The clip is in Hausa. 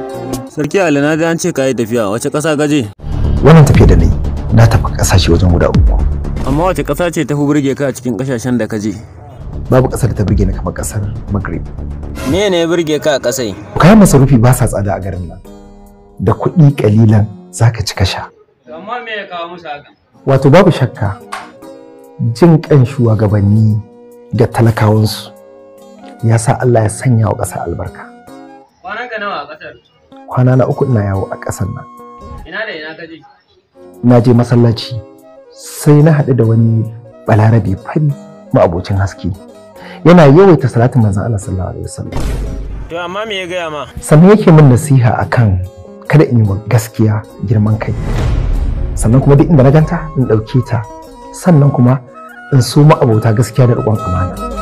Sarki Ali na ji an ce ka yi tafiya wace ƙasa gaje? wannan tafiya da ni na tafi kasashe wajen guda uku Amma wace ƙasa ce ta fi burge ka a cikin ƙasashen da ka je? babu kasar da ta burge ni kamar kasar maghrib Me ne ya burge ka a ƙasai? kayan masarufi ba sa tsada a garin nan da kuɗi kalilan zaka ci ka sha Amma me ya kawo musu haka? wato babu shakka jin kan shugabanni ga talakawansu ya sa Allah ya sanya wa ƙasa albarka Kwanan ka nawa a ƙasar? kwana na uku ina yawo a ƙasar nan Ina da ina ka je? na je masallaci sai na haɗu da wani balarabe fari ma'abocin haske yana yawaita salatin manzon Allah sallallahu alaihi wasallam To amma me ya gaya ma? sannan yake min nasiha akan kada in yi wa gaskiya girman kai sannan kuma duk inda na ganta in ɗauke ta sannan kuma in so ma'abota gaskiya da riƙon amana